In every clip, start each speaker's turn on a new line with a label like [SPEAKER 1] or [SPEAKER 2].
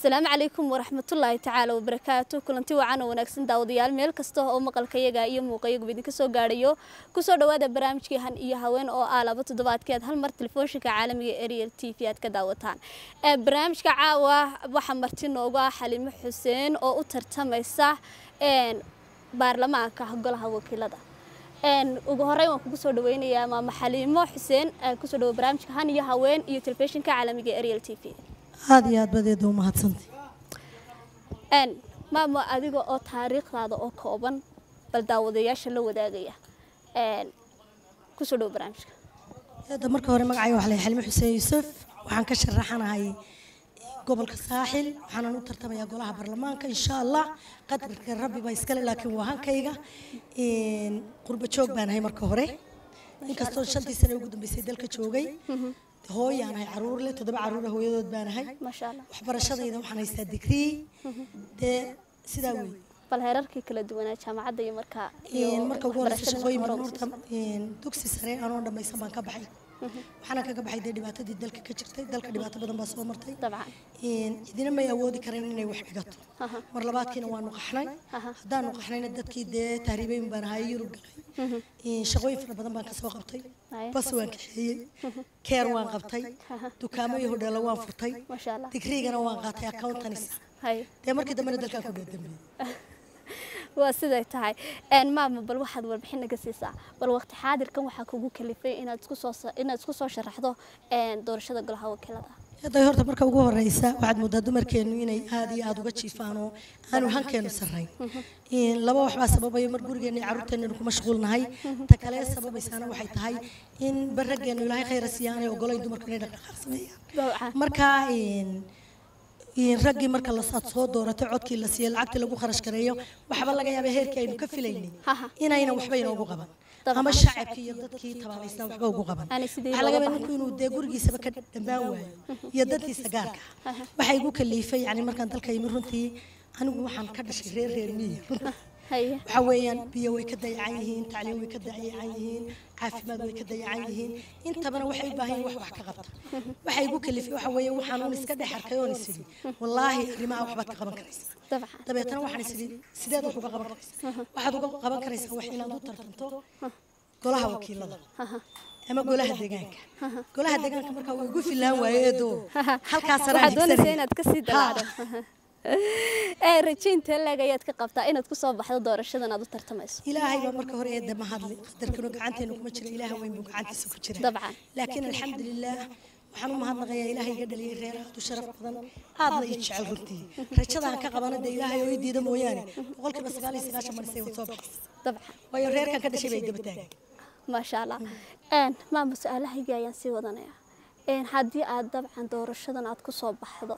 [SPEAKER 1] asalaamu calaykum waraxmatullaahi tacaala wabarakaatu kulanti wacan oo wanaagsan daawadayaal meel kasta oo maqalkayaga iyo muuqayaguba idinka soo gaadhayo kusoo dhawaada barnaamijkii han iyo haween oo ah laba toddobaadkii aad hal mar telefoonshinka caalamiga ariel t v aad ka daawataan barnaamijka caawa waxaa marti noogu ah xalimo xuseen oo u tartamaysa baarlamaanka golaha wakiilada ugu horeyn waan kugu soo dhaweynayaa maama xaliimo xuseen kusoo dhawo barnaamijka han iyo haween iyo telefishinka caalamiga ariel t v
[SPEAKER 2] aada iyo aad badeeda u mahadsantay
[SPEAKER 1] maama adiga oo taariikhdaada oo kooban bal daawadayaasha la wadaagaya kusoo dhawo barnaamijka
[SPEAKER 2] hadda marka hore magacayga waxaa lahay xalimo xuseen yuusuf waxaan ka sharaxanahay gobolka saaxil waxaanan u tartamayaa golaha baarlamaanka insha allah qadarka rabbi baa iskale laakiin waa hankayga qurbo joog baan ahay marka hore inkastoo shantii sane ugu dambeysay dalka joogay hooyaan ahay caruur leh toddoba caruura hooyadood baan ahay
[SPEAKER 1] maasha allah
[SPEAKER 2] waxbarashadayda waxaan haystaa digrii dee sidaa wey
[SPEAKER 1] bal heerarkii kala duwanaa jaamacadda iyo markaa iyo
[SPEAKER 2] marka ugu horeysa
[SPEAKER 1] waxbarashada
[SPEAKER 2] shaqooyin
[SPEAKER 1] hore
[SPEAKER 2] badan
[SPEAKER 1] u
[SPEAKER 2] horta dugsi sare anoo dhammaysan baan ka baxay waxaana kaga baxay dee dhibaatadii dalka ka jirtay dalka dhibaato badan baa soo martay
[SPEAKER 1] dabcan
[SPEAKER 2] cidina may awoodi karayn inay wax dhigato mar labaadkiina waanu qaxnay haddaanu qaxnayna dadkii dee tahriibeyn baan ahay yurub galay shaqooyin fara badan baan kasoo qabtay
[SPEAKER 1] Haya.
[SPEAKER 2] bas waan kaxeeyey keer waan qabtay dukaamo iyo hodheelo waan furtay
[SPEAKER 1] maasha allah
[SPEAKER 2] digriigana waan qaatay accountanisa
[SPEAKER 1] hay
[SPEAKER 2] dee markii dambena dalkaan ku dheedambeeyey
[SPEAKER 1] waa siday tahay maama bal waxaad warbixin naga siisaa bal waqti xaadirkan waxaa kugu kalifay inaad isku soo sa- inaad isku soo sharaxdo doorashada golaha wakiilada
[SPEAKER 2] hadday horta marka ugu horeysa waxaad moodaa dumarkeennu inay aada iyo aada uga jiifaan oo aanu hankeenu sarrayn laba waxbaa sababaya mar gurigeenna iyo carruurteennu ku mashquulnahay ta kale sababaysaana waxay tahay in barrageennu ilaahay khayra siiya aanay ogolayn dumarku inay dhaqdhaqaaq sameeyaan
[SPEAKER 1] dabcan
[SPEAKER 2] marka raggii marka lasaad soo dooratay codkii la siiyey lacagtii lagu kharash gareeyo waxba laga yaaba heerkii aynu ka filaynay
[SPEAKER 1] Haha.
[SPEAKER 2] inaynan waxba inoogu qaban
[SPEAKER 1] Dabcan.
[SPEAKER 2] ama shacabkii iyo dadkii tabaalaysnaa waxba ugu qaban
[SPEAKER 1] Aanay sidii
[SPEAKER 2] waxaa laga
[SPEAKER 1] looga
[SPEAKER 2] yaabaa ninku inuu dee gurigiisaba ka dhammaan waayo iyo dantiisa gaarka ah waxaa igu kaliifay yani markaan dalka yimi runtii anigu waxaan ka dhashay reer reer miyi runtii
[SPEAKER 1] haye
[SPEAKER 2] waxaa weeyaan biyo way ka dayacan yihiin tacliim way ka dayacan yihiin caafimaad way ka dayacan yihiin intabana waxay u baahan yihiin wax wax ka qabta waxay igu kalifay waxa weeye waxaan un iska dhex arkay oon isidhi wallaahi arrimaha waxbaad ka qaban karaysaa
[SPEAKER 1] dabcan
[SPEAKER 2] dabeetana waxaan isidhi sideed wax uga qaban karaysaa waxaad uga qaban karaysaa wax inaad u tartanto golaha wakiilada ama golaha deegaanka golaha deegaanka markaa wuu igu filaan waaye eedoo halkaas
[SPEAKER 1] waxaad doonaysaa inaad kasii dalaacdo ee rajaynta leeg ayaad ka qabtaa inaad kusoo baxdo doorashadan aad u tartamayso
[SPEAKER 2] ilaahay baa marka hore eedda ma hadli qadarkanu gacanteenu kuma jira ilaah weyn buu gacantiisa ku jira
[SPEAKER 1] Dabcan.
[SPEAKER 2] laakiin alxamdulilaah waxaan u mahadnaqayaa ilaahay iga dhaliyay reer aad u sharaf badan aadna ii jecel runtii rajadaan ka qabana dee ilaahay oo ii diida mooyaane boqolkiiba sagaal iyo sagaashan marisay waad soo baxaysa
[SPEAKER 1] dabcan
[SPEAKER 2] waayo reerkan ka dhashay bay daba taagan
[SPEAKER 1] maasha allah maama su-aalahaygii ayaan sii wadanaya haddii aad dabcan doorashadan aad ku soo baxdo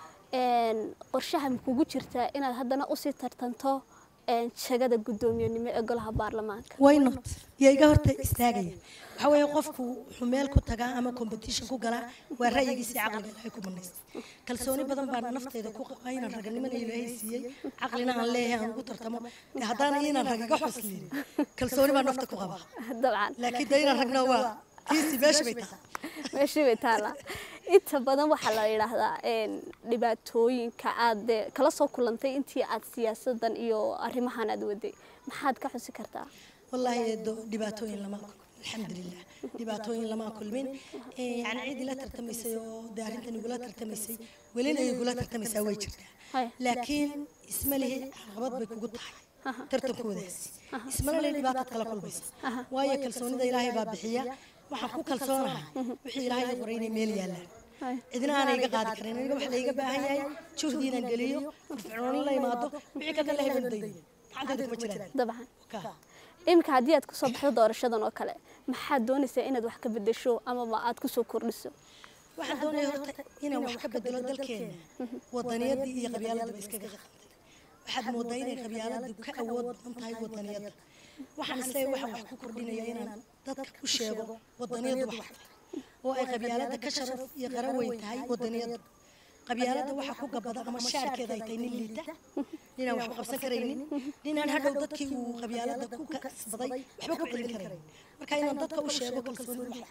[SPEAKER 1] qorshaha ma kugu jirtaa inaad haddana usii tartanto jagada guddoomiyenimo ee golaha baarlamaanka
[SPEAKER 2] why not yaa iga horta istaagaya waxaa weeye qofku wuxuu meel ku tagaa ama competition ku galaa waa ra'yigiisa iyo caqliga ilaahay ku banaysta kalsooni badan baan naftayda ku qabaa inaan raganimana ilaahay siiyey caqlina aan leeyahay aan ugu tartamo dee haddaana inaan rag iga xusliin kalsooni baan nafta ku qabaa
[SPEAKER 1] dabcan
[SPEAKER 2] laakiin dee inaan ragna waa tiisi meesha bay tahay
[SPEAKER 1] meeshii bay taallaa inta badan waxaa la yidhaahdaa dhibaatooyinka aad dee kala soo kulantay intii aad siyaasadan iyo arrimahan aad waday maxaad ka xusi kartaa
[SPEAKER 2] wallaahi eedo dhibaatooyin lama kulmin alxamdulilah dhibaatooyin lama kulmin yani cid ila tartamaysay oo dee arrintan igula tartamaysay welina igula tartamaysaa way jirtaa
[SPEAKER 1] Haya.
[SPEAKER 2] laakiin isma lihi caqabad bay kugu tahay tartankoodaasi ismana lihi dhibaataad kala kulmaysa waayo kalsoonida ilaahay baa bixiya waxaan ku kalsoonahay wixii ilaahay ii qoray inay meel yaallaan
[SPEAKER 1] Haya.
[SPEAKER 2] cidina aanay iga qaadi karin aniga waxa layga baahan yahay juhdi inaan geliyo firfircooni la imaado wixii kalena la hebeldayo gacantayda kuma jiraan
[SPEAKER 1] dabcan
[SPEAKER 2] Ka.
[SPEAKER 1] iminka haddii aad kusoo baxdo doorashadan oo kale maxaad doonaysaa inaad wax ka bedesho amaba aad kusoo kordhiso
[SPEAKER 2] waxaan doonaya horta inaan wax ka bedelo dalkeena wadaniyadii iyo qabyaaladaba iskaga qaqantay waxaad moodaa inay qabyaaladu ka awood badan tahay wadaniyadda waxaan isleeyahay waxaan wax ku kordhinaya inaan dadka ku sheego wadaniyaddu wax tahay oo ay qabyaaladda ka sharaf iyo qaran weyn tahay wadaniyadda qabyaaladda waxaa ku gabada ama shaarkeeda ay tahay nin liita ninaan waxba qabsan karaynin ninaan hadhow dadkii uu qabyaaladda ku kasbaday waxba ku celin karaynin marka inaan dadka u sheego kalsoonidu wax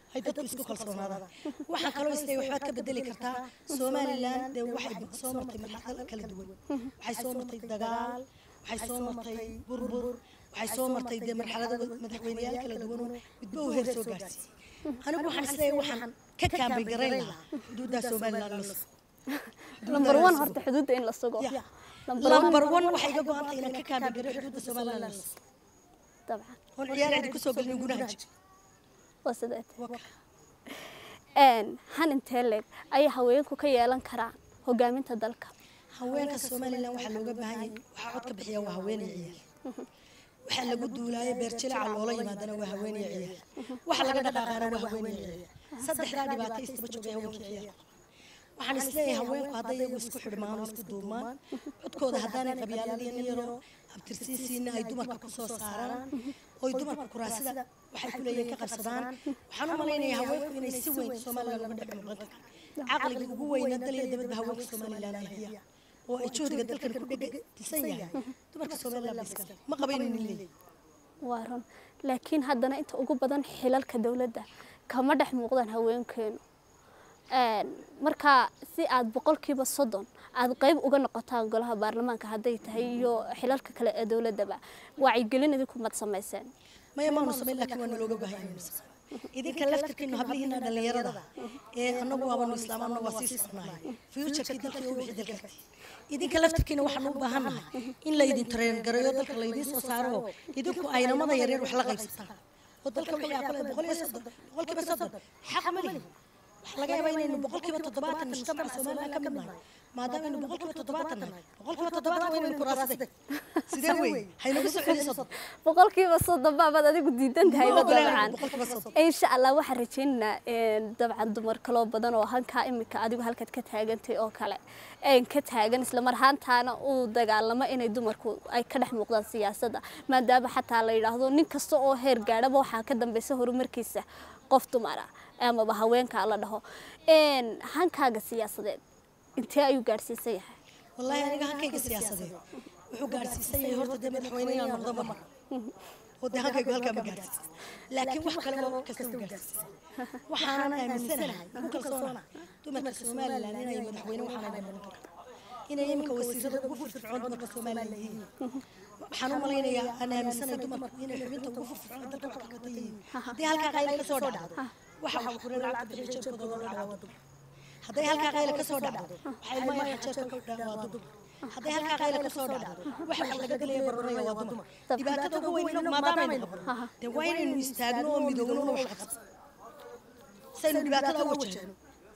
[SPEAKER 2] ay dadku isku kalsoonaadaan waxaan kaloo isleeyahay waxbaad ka bedeli kartaa somalilan dee waxay soo martay marxalad kala duwan waxay soo martay dagaal waxay soo martay burbur waxay soo martay dee marxalado madaxweyneyaal kala duwanoo midba uu heer soo gaarsiiyey anigu waxaan isleeyahay waxaan ka kaambay garayn lahaa xuduuddaa somalilan la sugo
[SPEAKER 1] number one horta xuduudda in la sugo
[SPEAKER 2] Ya.
[SPEAKER 1] Number one-
[SPEAKER 2] lambar one waxay iga go-an tahay inaan ka kaambay garay xuduudda somalilan la sugo
[SPEAKER 1] dabcan
[SPEAKER 2] oon ciyaarayda kusoo gelin gudaha jir
[SPEAKER 1] waa sideed
[SPEAKER 2] Waa-
[SPEAKER 1] Een, han intee leeg ayay haweenku ka yeelan karaan hogaaminta dalka
[SPEAKER 2] haweenka somalilan waxaa looga baahan yahay waxaa cod ka bixiya waa haweeney ciyaal waxaa lagu duulaayo beerjilaca loola yimaadana waa haweeney ciyaal waxa laga dhaqaaqaana waa haweeney ciyaal saddexdaa dhibaato istaba joogay haweenkii ciyaal waxaan isleeyahay haweenku hadday iyagu isku xidhmaan oo isku duubmaan codkooda haddaanay qabyaaladiyan yaroo abtirsiisiina ay dumarka ku soo saaraan oy dumarka kuraasida waxay ku leeyihiin ka qabsadaan waxaan u malaynayaa haweenku inay si weyn somalilan uga dhex muuqan karaan caqliga ugu weyna dal iyo dabadba haweenka somalilan ay hayaan oo ay juhdiga dalkan ku dhegdisan yahay dumarka somalilan ba iskale ma qabaynin leeyahay
[SPEAKER 1] waa run laakiin haddana inta ugu badan xilalka dowladda kama dhex muuqdaan haweenkeenu Een, marka si aad boqolkiiba soddon aad qayb uga noqotaan golaha baarlamaanka hadday tahay iyo xilalka kale ee dowladdaba wacyigelin idinku mad samayseen
[SPEAKER 2] maya maanu samayn laakiin waa nalooga baahan yahay nuse idinka laftirkiinu hablihiina dhallinyarada ee annagu waabanu islaam annagu waa sii soconahay futurkii dalka iyo wixii dalka idinka laftirkiina waxaanu u baahannahay in laydin tareen gareeyo dalka laydiin soo saaro oo idinku aynamada yaryar wax la qaybsataan oo dalka wixii aa kale boqol iyo soddon boqolkiiba soddon xaq ma lihin waxaa laga yaabaa inaynu boqolkiiba toddobaatan mujtamaca somalilan ka mid nahay maadaama aynu boqolkiiba toddobaatan nahay boqolkiiba toddobaatan waa inaynu kuraasade sidee wey haynagu soo celi soddon
[SPEAKER 1] boqolkiiba soddon baabaad adigu diidan tahay
[SPEAKER 2] Ma ogolaan
[SPEAKER 1] dabcan
[SPEAKER 2] boqolkiiba soddon.
[SPEAKER 1] insha allah waxaan rajaynaynaa een, dabcan dumar kaloo badan oo hankaa imika adigu halkaad ka taagantay oo kale een, ka taagan isla mar ahaantaana uu dagaalamo inay dumarku ay ka dhex muuqdaan siyaasadda maadaama xataa la yidhaahdo nin kasta oo heer gaadhaba waxaa ka dambeysa horumarkiisa qof dumara amaba haweenka la dhaho Een, hankaaga siyaasadeed intee ayuu gaadhsiisan yahay
[SPEAKER 2] والله أنا قاعد كيك سياسة دي وحو قاعد سيسي هورت دي مدحوينين على نقضة مرة ودي هكا يقول هكا ما قاعد لكن وح كلمة كستو قاعد وحانا أنا مسنا مو كل صونا دوما كسومال لأننا يمدحوين وحانا أنا من إنا يمكن وسيرة وقفر فرعون دوما كسومال لأننا waxaan u malaynayaa aan aaminsanahay dumarku inay xubinta ugu firfircoon dalka wax kaga yihiin haddii halkaa qayla ka soo dhacdo waxa wax kula lacagta bixiyo jeebkooda loo dhaca waa dumar hadday halkaa qayla ka soo dhacdo waxay ilmaha jeebka ku dhaca waa dumar hadday halkaa qayla ka soo dhacdo waxa wax laga dilaya barbaraya waa dumar dhibaatada ugu weyn inagu maadaamaaynu qabno dee waa inaynu istaagno oo midoogno oo wax qabsano saynu dhibaatada u wajahno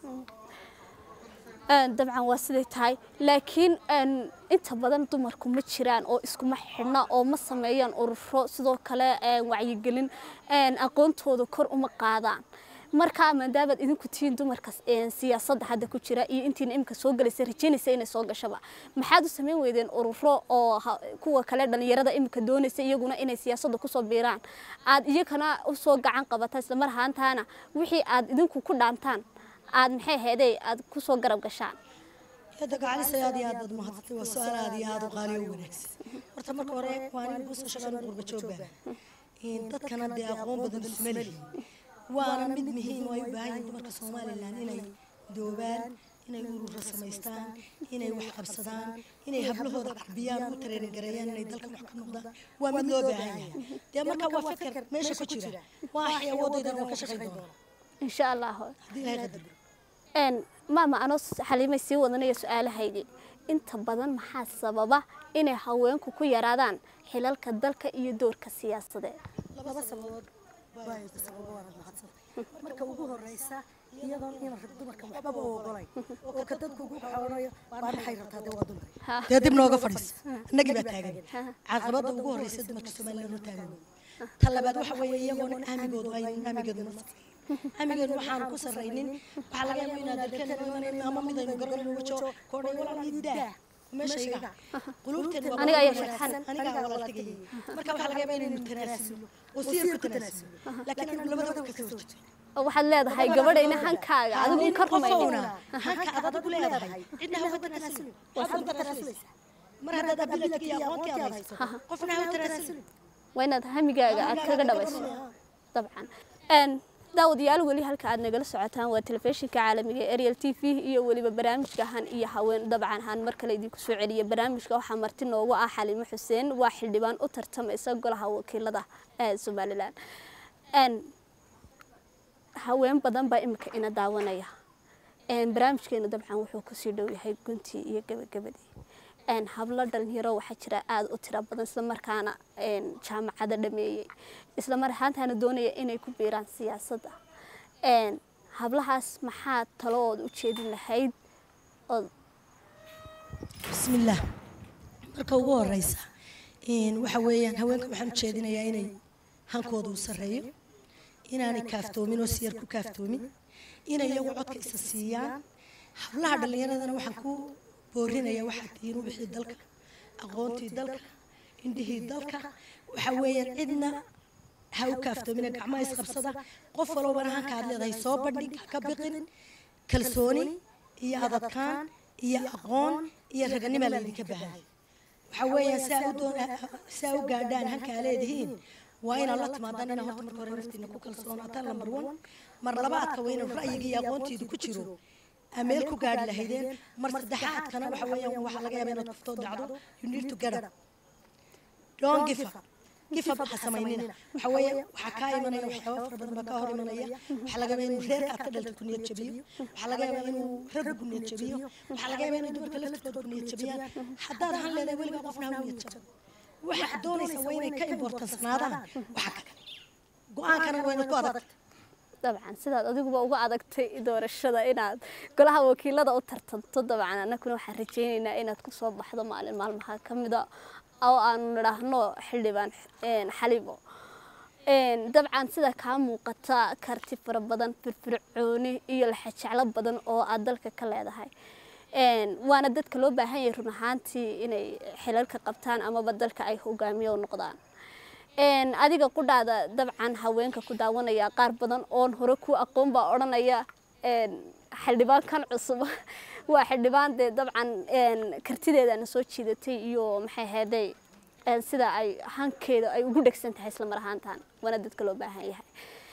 [SPEAKER 1] Een, dabcan waa siday tahay laakiin een, inta badan dumarku ma jiraan oo iskuma xidhna oo ma sameeyaan ururo sidoo kale een, wacyigelin een, aqoontooda kor uma qaadaan marka maadaamaad idinku tihiin dumarka een, siyaasadda hadda ku jira iyo intiina imika soo galaysa rajaynaysa inay soo gashaba maxaad u samayn weydeen ururo oo ha- kuwa kale dhalinyarada imika doonaysa iyaguna inay siyaasadda kusoo biiraan aad iyagana usoo gacan qabataan isla mar ahaantaana wixii aad idinku ku dhaantaan aad maxay ahaydey aad kusoo garab gashaan
[SPEAKER 2] هذا قاعد يصير هذه هذا المحطة والسؤال هذه هذا قالي ونكس ورتا مرة ورا وأنا بوس شغال قرب جوبا إن دت كان دي أقوم بدن سملي وأنا مد مهم ويباهي دمر كسومالي لأن إني دوبان إني يقولوا رسميستان إني وح قبصدان إني هبلوه ذا عبيان وترين جريان إني دلك محكم نقدا ومد لو باهي دي مرة وفكر ماشي كتير واحد وضي ده وكشخي دون
[SPEAKER 1] insha allah
[SPEAKER 2] دي هاي قدر
[SPEAKER 1] een maama anoo xaliimay sii wadanaya su-aalahaydii inta badan maxaa sababa inay haweenku ku yaraadaan xilalka dalka iyo doorka siyaasadeed
[SPEAKER 3] laba sababood baa sababo waana mahadsan marka ugu horeysa iyadoon in rag dumarka waxbaba u ogolay oo ka dadku ugu xawanayo baa maxay rabtaa dee waa dumar
[SPEAKER 2] dee dib nooga fadhiisa annagii baa taagan caqabadda ugu horreysa dumarka somaliland oo taagan ta labaad waxa weeye iyagoona aamigoodu ay aamigeedu ma amigeenu waxaan ku sarraynin waxaa laga yaabaa inaad dalkeena noo imanayno ama mid aynu garanayno wajo koodhay walaal idaa meeshayga quluubteen waa
[SPEAKER 1] Aniga ayaa
[SPEAKER 2] wanaagsan.
[SPEAKER 1] farxan.
[SPEAKER 2] aniga walaal tegayay marka waxaa laga yaabaa inaynu tanaasulo oo siyar ku tanaasulo laakiin anigu labadaba ka soo horjeedo
[SPEAKER 1] oo waxaad leedahay gabadhayna hankaaga adigu ka rumaynin
[SPEAKER 2] hanka aad adigu leedahay cidna hawa tanaasulin waxaad u tanaasuleysaa mar haddaad ability iyo aqoontii aad hayso qofna hawa tanaasulin
[SPEAKER 1] waa inaad hamigaaga aad kaga dhabayso dabcan een daawadayaal weli halka aad nagala socotaan waa telefishinka caalamiga ee ariel t v iyo weliba barnaamijka han iyo haween dabcan han mar kale idinku soo celiya barnaamijka waxaa marti noogu ah xaliimo xuseen waa xildhibaan u tartamaysa golaha wakiilada ee somalilan haween badan baa imika ina daawanaya barnaamijkeena dabcan wuxuu kasii dhow yahay guntii iyo gabagabadii hablo dhalinyaro waxaa jira aada u tiro badan islamarkaana jaamacada dhameeyey islamar ahaantaana doonaya inay ku biiraan siyaasadda hablahaas maxaa taloood u jeedin lahayd
[SPEAKER 2] bismillaah marka ugu horeysa waxa weeyaan haweenka waxaan u jeedinayaa inay hankooda u sarreeyo inaanay kaaftoomin oo siyar ku kaaftoomin inay iyagu codka isa siiyaan hablaha dhallinyaradana waxaan ku boorinaya waxaa tihiin wixii dalka aqoontii dalka indhihii dalka waxa weeyaan cidna ha u kaaftoomina gacmaha isqabsada qof walbana hanka aad leedahay soo bandhig ha ka biqin kalsooni iyo adadkaan iyo aqoon iyo raganima laydinka baahay waxa weeyaan saa u doon saa u gaadhaan hankaa leedihiin waa inaad la timaadaan inaa horta marka hore naftiina ku kalsoonaataan lambar one mar labaadka waa inuu ra'yiga iyo aqoontiidu ku jiro ameel ku gaadhi lahaydeen mar saddexaadkana waxa weeyaan waxaa laga yaabaa inaad kuftoo dhacdo you need to get up don't give up give up ha samaynina waxa weeye waxaa kaa imanaya waxyaaba fara badan baa kaa hor imanaya waxaa laga yaabaa inuu reerka aad ka dhaltay ku niyad jabiyo waxaa laga yaabaa inuu raggu ku niyad jabiyo waxaa laga yaabaa inay dumarka laftirkooda ku niyad jabiyaan haddaad han leedahay weligaa qofna ha niyad jabo waxaad doonaysa waa inay ka importansanaadaan waxa kale go-aankana waa inaad ku adagta
[SPEAKER 1] dabcan sidaad adiguba uga adagtay doorashada inaad golaha wakiilada u tartanto dabcan annaguna waxaan rajaynaynaa inaad kusoo baxdo maalin maalmaha ka mida oo aanu nidhaahno xildhibaan xalibo dabcan sida kaa muuqata karti fara badan firfircooni iyo laxajeclo badan oo aad dalka ka leedahay waana dadka loo baahan yahay run ahaantii inay xilalka qabtaan amaba dalka ay hogaamiyo noqdaan adiga qudhaada dabcan haweenka ku daawanaya qaar badan oon hore ku aqoon baa odhanaya xildhibaankan cusub waa xildhibaan dee dabcan kartideedana soo jiidatay iyo maxay ahayday sida ay hankeeda ay ugu dhegsan tahay isla mar ahaantan waana dadka loo baahan yahay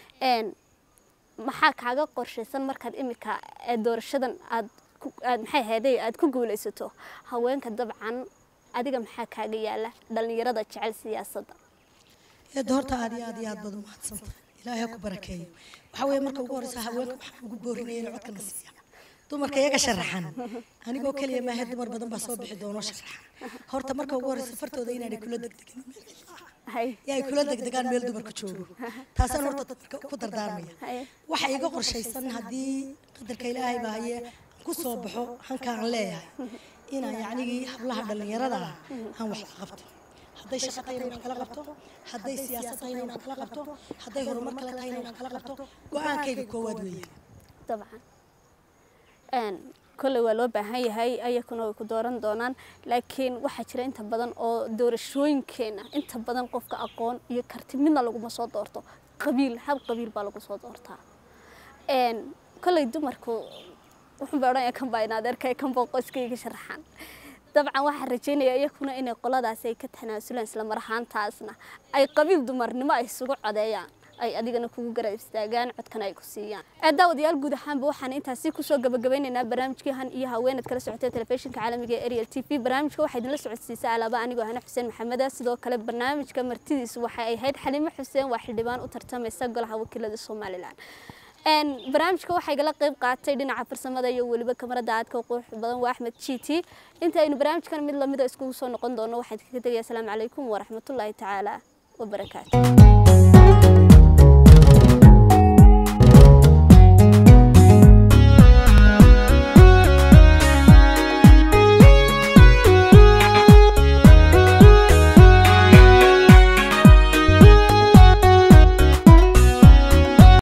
[SPEAKER 1] maxaa kaaga qorshaysan markaad imika doorashadan aad aad maxay ahayday aad ku guulaysato haweenka dabcan adiga maxaa kaaga yaala dhallinyarada jecel siyaasadda
[SPEAKER 2] eedda horta aad iyo aad iyo aad baad u mahadsantahay ilaahay ha ku barakeeyo waxaa weeye marka ugu horeysa haweenka waxaan ugu boorinaya inay codkana siiya dumarka iyaga sharaxan anigoo keliya maahe dumar badan baa soo bixi doonoo sharaxan horta marka ugu horeysa fartooda inaanay kula degdegin yaa ay kula degdegaan meel dumarka joogo taasaan horta dadka ku dardaarmaya waxa iga qorshaysan haddii qadarka ilaahay baa haye ku soo baxo hanka aan leeyahay inaan yacnigii hablaha dhallinyarada ah aan wax ka qabto hadday shaqo tahay inay wax kala qabto hadday siyaasad tahay inay wax kala qabto hadday horumar kale tahay inay wax kala qabto go-aankayga koowaad weeyaan
[SPEAKER 1] dabcan kolley waa loo baahan yahay ayakuna way ku dooran doonaan laakiin waxaa jira inta badan oo doorashooyinkeena inta badan qofka aqoon iyo karti midna laguma soo doorto qabiil hab qabiil baa lagu soo doortaa kolley dumarku wuxuun baa odhanaya kan baa in adeerkay kan baa qoyskayga sharaxan dabcan waxaan rajaynayaa iyakuna inay qoladaasi ay ka tanaasulaan isla mar ahaantaasna ay qabiil dumarnimo ay isugu codeeyaan ay adigana kugu garab istaagaan codkana ay ku siiyaan daawadayaal guud ahaanba waxaan intaasi kusoo gabagabeynaynaa barnaamijkii han iyo haweenad kala socotay telefishinka caalamiga ee ariel t v barnaamijka waxaa idinla socodsiisa alaaba anigoo hane xuseen maxameda sidoo kale barnaamijka martidiisu waxay ahayd xalimo xuseen waa xildhibaan u tartamaysa golaha wakiilada somalilan barnaamijka waxaa igala qayb qaatay dhinaca farsamada iyo weliba kamarada aadka qurux badan waa axmed jiiti inta aynu barnaamijkan mid lamida iskugu soo noqon doono waxaan kaga tegaya asalaamu calaykum waraxmatullaahi tacaala wabarakaatu